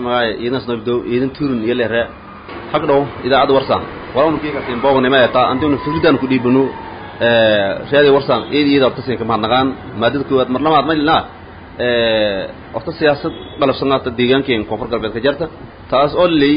magaay iidan snabdo iidan turun iyo leere hag dhow idaacadda warsan walaanu kiikasin boognima eta antinu fikridan ku dhiibano reedi warsan eed iyada horta sin kamahadnaqaan maadada koowaad mar labaad maylina horta siyaasad qalabsanaata deegaankeen koonfur galbeed ka jarta taas oo ley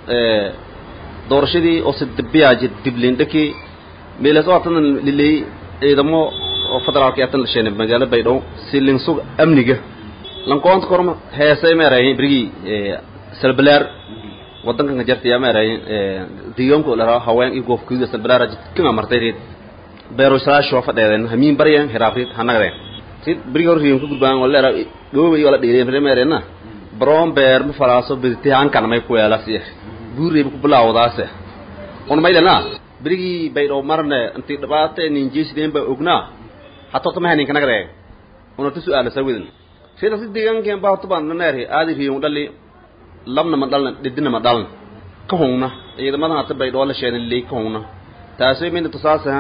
doorashadii oo sidabiyaaj diblindhaki meelas oo hatan liley ciidamo oo federaalka atan la sheenay magaalo baydhabo si linsug amniga lankoonta korma heesay meerayin brigi salbalaar wadankan ka jartaya meerayin deegaanku la raha haween iyo goof kuuda salbalaar jidkan amartay reed beero salaasho fadheedeen hamiin baryan hiraafrid hanagdeen sid brigi hor riin ku gudbaan wala ra dhooba iyo wala dheereen meerena baroon beer ma falaaso bidtay aan kan may ku yeelasi buureeb ku bilaawdaase on maylana brigi baydhabo marne intii dhibaata ninjiisdeen ba ognaa hatta tama hanin kanagre ona tu su'aala sawidin sida si deegaankan baa tuban naneeri aadi riyo dhali labna ma dhalna dhidina ma dhalna ka hongna ciidamada hata baydhabo la sheenay leey ka hongna taasoo min tusaasa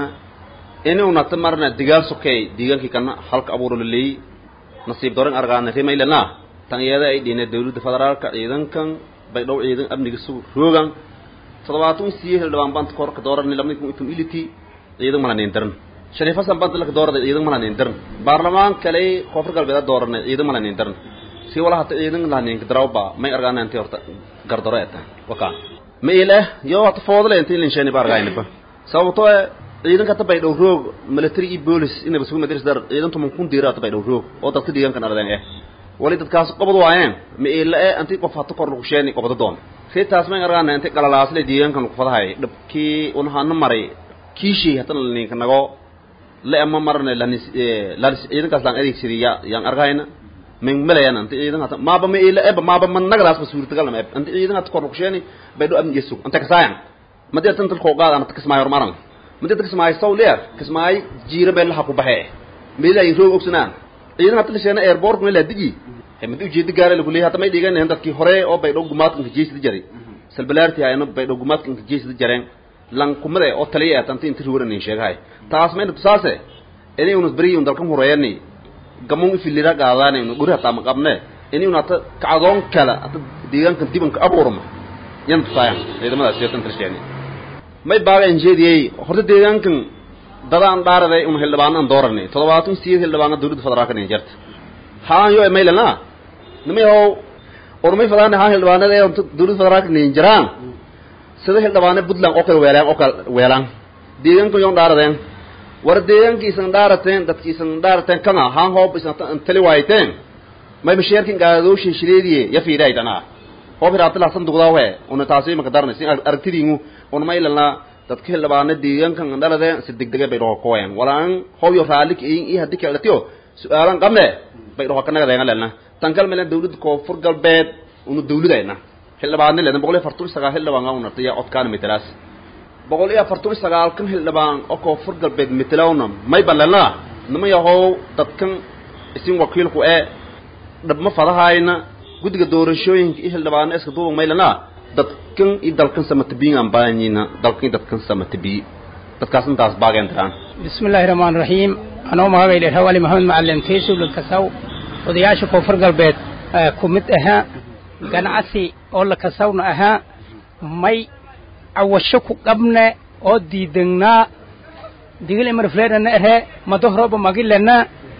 inuu nata marna digaal sokay deegaankii kana halka abuuro la leey nasiib doran argaana rimaylana tan iyada ay dhina dawladda federaalka ciidankan baydhabo ciidan amniga suu roogan toddobaatan siye hildhibaan banta korka dooran lamada kun itum iliti ciidan mana nindaran shariifa sanbanta laka doorada ciidan mana nindaran baarlamaan kale koonfur galbeed doorana ciidan mana nindaran si wala hata ciidan la ninka darawba may argaana intii horta gardaro eta waka ma ile yo hata foodle intii lin sheeni bargaayna ba sababtoo ciidan ka tabay dhow roog military iyo police inaba sugu madris dar ciidan tuman kun diira tabay dhow roog oo dadka deegaankan ardeen eh wali dadkaas qobad waayeen ma ile intii qof hata kor lagu sheeni qobada doon si taas may argaana intii qalalaasle deegaankan ku fadahay dhabkii unahaana maray kiishii hatana ninka nago le ama marne lanis lanis ciidankaas laan adeegsadiya yaan argayna min malayan inta ciidan hata maaba ma ila eba maaba man nagadaas ba suurtagal ma eb inta ciidan hata kor kusheni baydo am yesu anta kasaayan madi atan tal qoqaad anta kasmaayo maran madi anta kasmaayo saw leer kasmaay jiira bel ha ku baxe meela ay roog ogsanaan ciidan hata lishana airport meela digi he madi ujeedi gaare lagu leeyahay hata may dhigan dadkii hore oo baydo gumaadkan ka jeesida jari salbalaarti ayna baydo gumaadkan ka jeesida jareen lan kumade oo taliya tanti inti ruuran in sheegay taas meel tusaase inay unu bari un dalkan horeeyani gamun ifilira qaadaan inu guri hata ma qabne inay unu hata kacdoon kala hata deegaankan dibanka abuurma yan tusaayan ciidamada seetan tirshani may baaga injeediyay horta deegaankan dadaan dhaaraday un hildhibaanan dooranay toddobaatan siyeed hildhibaana dawladda federaalka nin jarta haan yo maylana nimay how ormay fadaan haan hildhibaanada ee dawladda federaalka nin jaraan sida hildhibaane puntland oo kale weelaan oo kale weelaan deegaanka yon dhaaradeen war deegaankiisan dhaarateen dadkiisan dhaarateen kana haan hoob isan tali waayteen may masheerkin gaadooshi shireediye ya fiiday dana hoob hiraatila sanduqdaa we una taasi maka darnay si aragtidiingu una maylana dadka hildhibaane deegaankan dhaladeen si degdege bay dhoo koyen walaan hoob yo raalik iin iyo haddii kale dhatiyo su-aalan qabne bay dhoo kanaga deegan lelna tan kal meelen dawladda koonfur galbeed una dawladayna xildhibaanni leedan boqol iyo afartan iyo sagaal xildhibaan aa unartaya codkaana metelaas boqol iyo afartan iyo sagaal kan xildhibaan oo koonfur galbeed metelawna may balelna nima yahow dadkan isin wakiilku ee dhabma fadahayna guddiga doorashooyinka iyo xildhibaano iska duuban maylana dadkan iyo dalkan samatabiyin aan baahanyina dalkan iyo dadkan samatabiyi dadkaas intaas baageen tiraan بسم الله الرحمن الرحيم أنا ما قيل الهوالي محمد معلم كيسو للكسو odayaasha koonfur galbeed ku mid ahaa ganacsi oo la kasawna ahaa may cawasho ku qabne oo diidanaa digil imarfleedana ahe madohroba magilana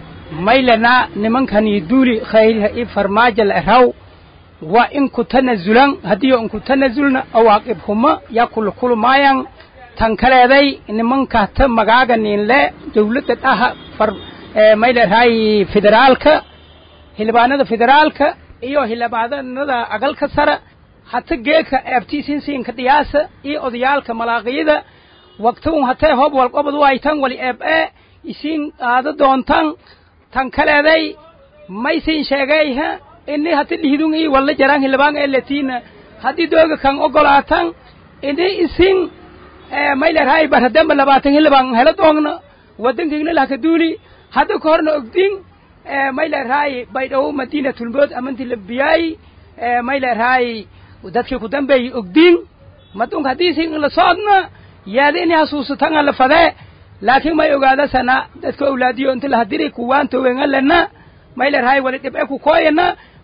maylana nimankani duuli khayriha i farmaajo la eraw waa in ku tanazulan haddii in ku tanazulna awaaqib huma yaa kulukulumayan tan kaleeday nimankata magaaga ninle dawladda dhaha far mayleerahay federaalka xildhibaanada federaalka iyo xildhibaanada agalka sare hata geeka eebtiisinsiinka dhiyaasa iyo odayaalka malaaqiyada waqtigun hatee hoob walqobad waytan wali eeb ee isiin aada doontan tan kaleeday maysiin sheegayha ini hati dhihdun ii walla jaraan xildhibaan ee latiina haddii dooga kan ogolaatan ini isin maylerhay barhadamba labaatan xildhibaan hela doogna waddankiigna lahka duuli hadda ka horna ogdin maylerhay baydhawo madinatulmood amanti labiyaay maylerhay dadkii ku dambeeyey ogdin madunka haddiisi la socodna yaada inay hasuusatanga la fadee laakiin may ogaada sana dadka awlaadiyo inta lahadiri kuwaan towengalena maylerhay wali dhibce ku kooyana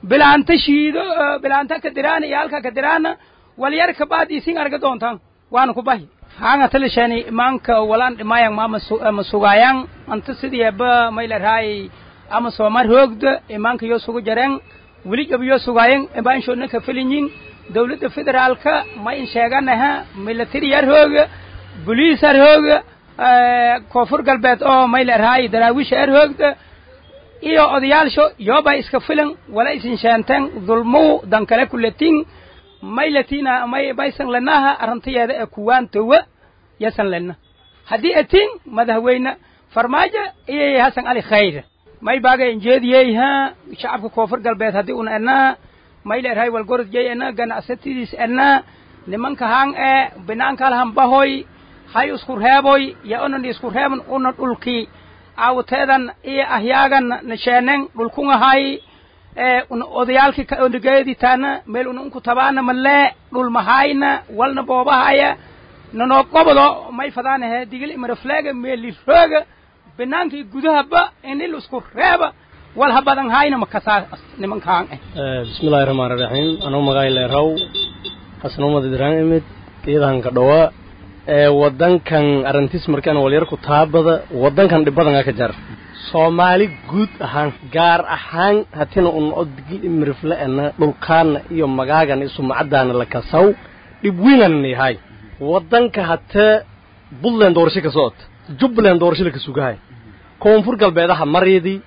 bilaanta shiido bilaanta ka diraana iyo halka ka diraana walyar kabaad isin arga doontaan waana ku bahi haanga talishani imaanka walaan dhimaayang maama sugaayang anta sidiaba maylaraay ama soomar hoogda imaanka yoo sugu jareen weli gab yoo sugaayang imaanshoodna ka felinyin dawladda federaalka ma in sheeganaha military yar hooga boliis yar hooga koonfur galbeed oo maylaraay daraawiisha yar hoogda iyo odayaalsho yooba iska filan wala isin sheenten dulmuu dankale kuletin maylatina may maysan lenaha arrintayeeda ee kuwaan towa yasan lena haddii atin madaxweyne farmaajo iyo hasan ali khayr may baaga injeediyeyha shacabka koonfur galbeed haddii una enaa may leerahay walgorodjey ena ganacsatidiis ena nimanka hang ee binaankalahan bahoy hay isku reeboy ya unan isku reeban una dhulki awteedan iyo ahyaagan nasheenen dhulkungahay odayaalki ondigeeditaana meel una unku tabaana malee dhul mahayna walna boobahaya nanoo qobodo may fadaanahe digil imarafleega meelirooga binaankii gudahaba inil isku reeba wal ha badan hayna makasaa nimankaan eh bismillahi raxmaan raxiim anuu magaay leeraw hasnumada diraan imid iidahanka dhawa ee waddankan arrintiis markaan walyarku taabada waddankan dhibbadan ka jar soomaali guud ahaan gaar ahaan hatina un odgil imirifle ena dhulkaana iyo magaagana iyo sumcadaana la kasaw dhib wiinana yahay waddanka hatee buntland doorasho ka socota jubbaland doorasho laka sugahay koonfur galbeedaha maryadii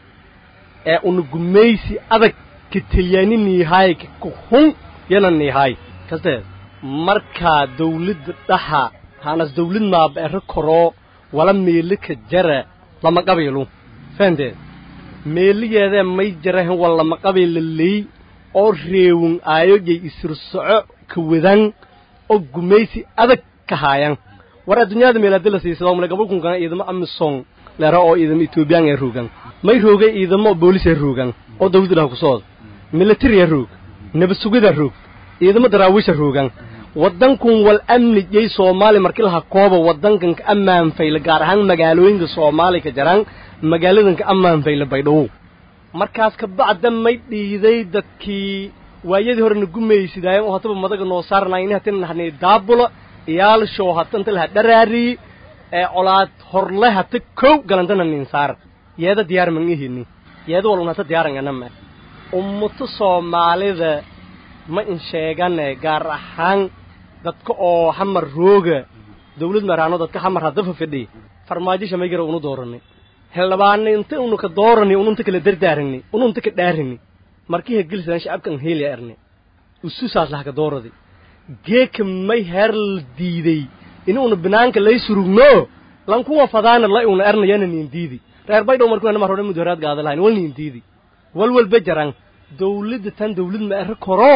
ee una gumaysi adag ka talyaanini yahay ka hun yana niyahay kasteed markaa dawladda dhaxa haanas dawlad maabeero koroo wala meeli ka jara lama qabiilu fahanteed meeligeedee may jarahan waa lama qabiila ley oo reewin aayojay isir soco ka wadan oo gumaysi adag ka haayan war adduunyada meelaadi la siisada male gabalkunkana ciidamo amisong leera oo ciidamo etoobiyaan ee roogan may roogay ciidamo boolis ee roogan oo dawladda dhaha ku socda military ee roog nabad sugida roog ciidamo daraawiisha roogan waddankun wal amni yay soomaali markii laha kooba waddankan ka ammaan fayla gaar ahaan magaalooyinka soomaali ka jaraan magaaladan ka ammaan fayla baydhabo markaas ka bacda may dhiiday dadkii waayadii horena gumaysidaayen oo hataba madaga noo saarnayni hatina nahnay daabula iyaalshoo hatanta laha dharaari ee colaad horle hata kow galantana nin saar yeeda diyaar man ihini yeeda walun hata diyaaran anama ummato soomaalida ma in sheegane gaar ahaan dadka oo xamar rooga dawlad maraano dadka xamar haddafa fidhi farmaajisha may gara unu dooranay heldhabaana inta unu ka doorani ununta kala dardaarani ununta ka dhaarani markii hegelisan shacabkan heelya erni ususaas lahaka dooradi geeka may herl diiday inuuna binaanka lay surugno lankuwa fadaana la una ernayana nin diidi reer baydhow markuu nama hore mudaharaad gaada lahayn wal nin diidi wal walba jaran dawladda tan dawlad ma ero koro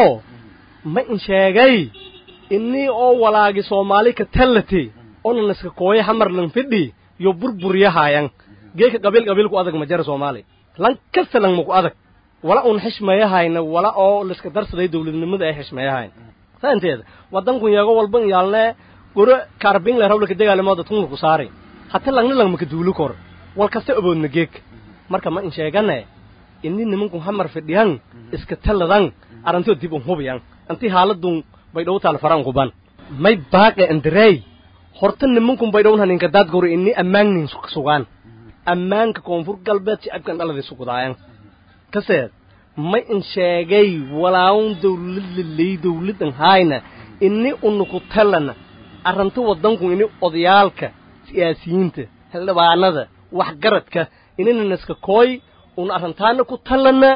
ma in sheegay inii oo walaagi soomaali ka tallati onan iska kooya hamar lan fidhi yo burburyahayan geeka qabiil qabiilku adag ma jara soomaali lan kasta lan maku adag wala un xishmeeyahayna wala oo liska darsaday dawladnimada ay xishmeeyahayn saanteeda waddankun yeego walban yaalne goro kaarbin le rawlaka degaalimo dadkunka ku saari hata langna lang maka duuli kor wal kasta oboodna geeg marka ma in sheegane ini nimankun hamar fidhiyan iska talladan arantoo dib un hubiyan intii haaladun baydhow taal faran kuban may baaqe andarey horta nimankun baydhown haninka daad goro ini ammaannin sugaan ammaanka koonfur galbeed shacabkan dhaladii sugudaayan kaseed may in sheegay walaawun dawlad laley dawladan haayna ini unuku tallana arranto waddankun ini odayaalka siyaasiyiinta xildhibaanada waxgaradka inina iska kooy un arrantaana ku tallana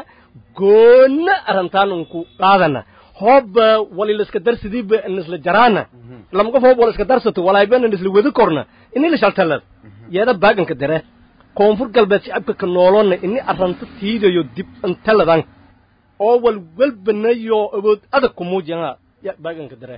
goonna arrantaan unku qaadana hooba walila iska darsidiiba nisla jaraana lama qof hoob wala iska darsato walaayba nisla wadi korna ini la shaltalad yeeda baaganka dare koonfur galbeed shacabka ka noolona ini arranto tiidayo dib intaladan oo wal walbanayo awood adag ku muujiyana ya baaganka dare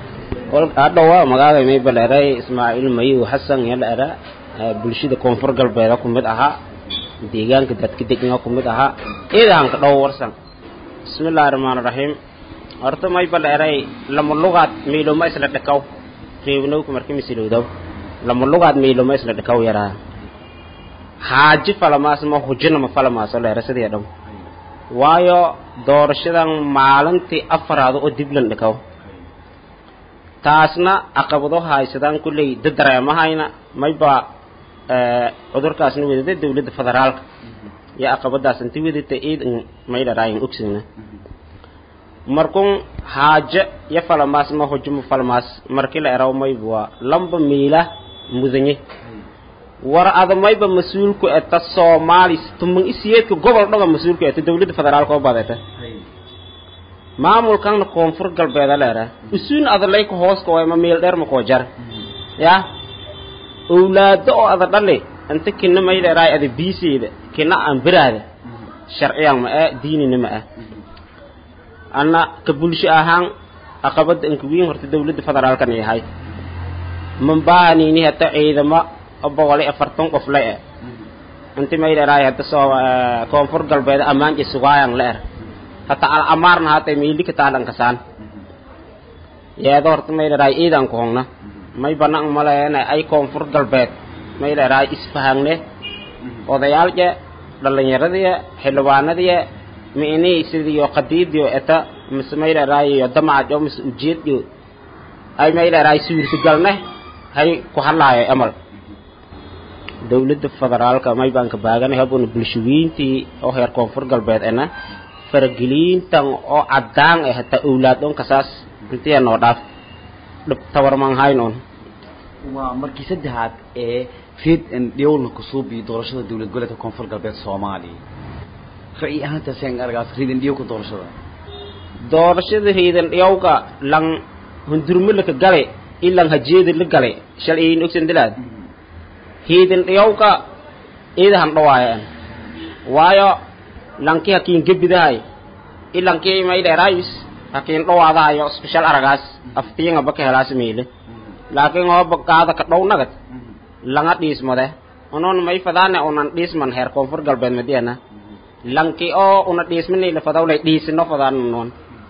adhowa magaaga may baleeray ismaaciil mayiw xasan yala era bulshada koonfur galbeeda ku mid ahaa deegaanka dadka degna ku mid ahaa ciidahanka dhow warsan bismillaahi raxmaani raxiim horta may baleeray lama lugaad miiloma isla dhakaw reewnowka marki misilowdaw lama lugaad miiloma isla dhakaw yaraa haaji falamaas ma hujinama falamaaso leera sidii dham waayo doorashadan maalintii afaraad oo diblan dhikaw taasna caqabado haysadaan kulley dadareemahayna mayba cudurkaasna wadada dawladda federaalka iyo caqabadaas inti wadata iidan maydharaayin ogsina markun haaje iyo falamaas ma hujuma falamaas markii la eraw mayba waa lamba miila mudanye war ada mayba mas-uulku eta soomaali tuman isiyeedka gobol dhaga mas-uulku eta dawladda federaalka oo badeta maamulkanna koonfur galbeeda leera usuun adalayka hooska wayma meel dheer ma koo jar ya owlaado oo ada dhali inta kina maydheeraay ada biiseyda kina aan biraada sharciyan ma ah diinina ma ah anna ka bulsho ahaan aqabada inka wiin horta dawladda federaalkan yahay man baahanini hata ciidamo oo boqol iyo afartan qof la eh inti maydheeraay hata soo koonfur galbeed ammaan iyo sugaayan la er hata al amaarna hata miili ka taalan kasaan yeedo horta maydheeraay ciidan ku hongna may banaan maleena ay koonfur galbeed maydheeraay isfahangne odayaalje dhallinyaradii xildhibaanadii mi'inii sidiyo qadiidiyo eta mise maydheeraay iyo damacajo mise ujeediyo ay maydheeraay suurtagalne hay ku hadlaayo emal dawladda federaalka may baan ka baaganay habuna bulshawiintii oo heer koonfur galbeed ena farageliintan oo caddaan eh hataa owlaad on kasaas intiya noo dhaaf dhib tabarman hayn on waa markii saddexaad ee reed dhiyowlna kusuubi doorashada dowlad goboleedka koonfur galbeed soomaaliya ra'yi ahaantaaseen argaas reedan dhiyowka doorashada doorashada reedan dhiyowka lang hundurmo laka gale ilang hajeeda la gale shal iin ogsan dilaad reedan dhiyowka iidahan dhawaayaan waayo lanki hakiin gebidahay ilankii maydheeraayus hakiin dhawaadahayo special aragaas aftiinga baka helaas meele laakiin hooba kaada ka dhow nagad langa dhiismade unon may fadaane unan dhiisman heer koonfur galbeed madiana lanki oo una dhiismanayla fadawlay dhiisino fadaan noon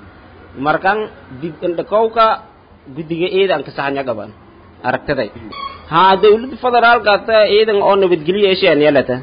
markan dib indhakowka guddiga ciidan ka saxanya gaban aragtaday haa dawladda federaalka ta ciidan oo nabadgelyo esheen yelata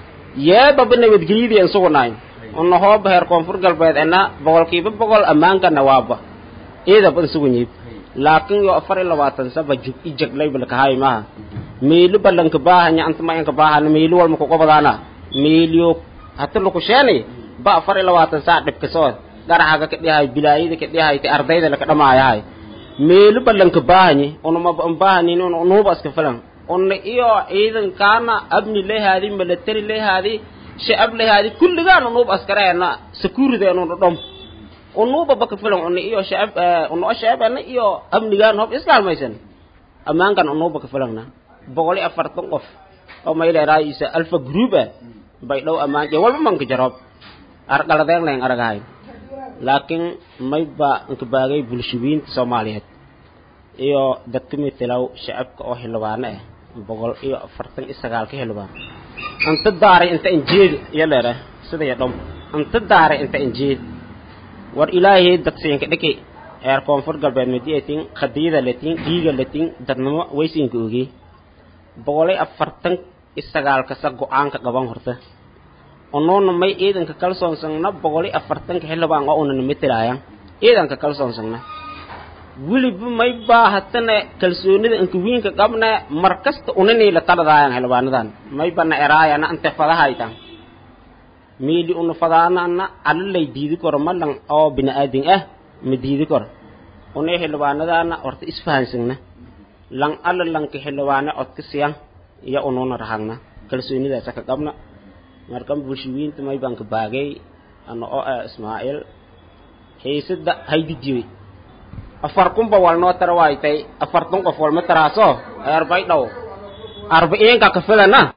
yeebaba nabadgelyadii aan sugnayn una hooba heer koonfur galbeed ena boqolkiiba boqol ammaankana waaba ciidaba an suganyiib laakiin yo afar iyo labaatan saba jug i jagleybalkahay maha meelu balanka baahanya antamayanka baahana meelu walma kuqobadaana meeliyo hata lukusheeni ba afar iyo labaatan saa dhibkasood garaxaga ka dhihay bilaayada ka dhihay te ardayda laka dhamaayahay meelu balanka baahanye unamaba an baahanin un unuuba iska filan una iyo ciidankaana abni lehaadi milatari lehaadi shacab lehaadi kulligaan unuuba askareena sakuurideenu dhom unuuba baka filan una iyo shacab una o shacabana iyo amnigaan hob iskaalmaysan ammaankan unuuba ka filangna boqol iyo afartan qof oo mayleeraayisa alfa group ah bay dhow ammaan iyo walba manka jarob arqaladeen layn aragahay laakiin mayba inka baagay bulshawiinta soomaaliyeed iyo dadka metelaw shacabka oo xildhibaano ah boqol iyo afartan iyo sagaal ka xildhibaan inta daaray inta injeed iyo leera sida ya dhom inta daaray inta injeed war ilaahay dadsiinka dhiki eer koonfur galbeed madiatin khadiyada latin dhiiga latin dadnimo waysiinka ogi boqol iyo afartan iyo sagaal kasa go-aanka qaban horta unuuna may ciidanka kalsoonsagna boqol iyo afartanka xildhibaan oo unana metelaayan ciidanka kalsoonsagna weliba may baahatana kalsoonida inkawiinka qabna mar kasta unanii la taladaayan xildhibaanadan may bana eraayana ante fadahaytan miili una fadaanana alla lay diidi karo malan oo bini-aadin ah ma diidi karo unay xildhibaanadaana horta isfahansagna lan alla lanka xildhibaane codka siyan iyo unuuna rahagna kalsoonidaasa ka qabna markan bulshawiinta may baan ka baagay ana oo ah ismaaciil xiisada haydijiwe afar kunba wal noo tara waaytay afartan qof walma taraaso arbay dhow arba'iinka ka filana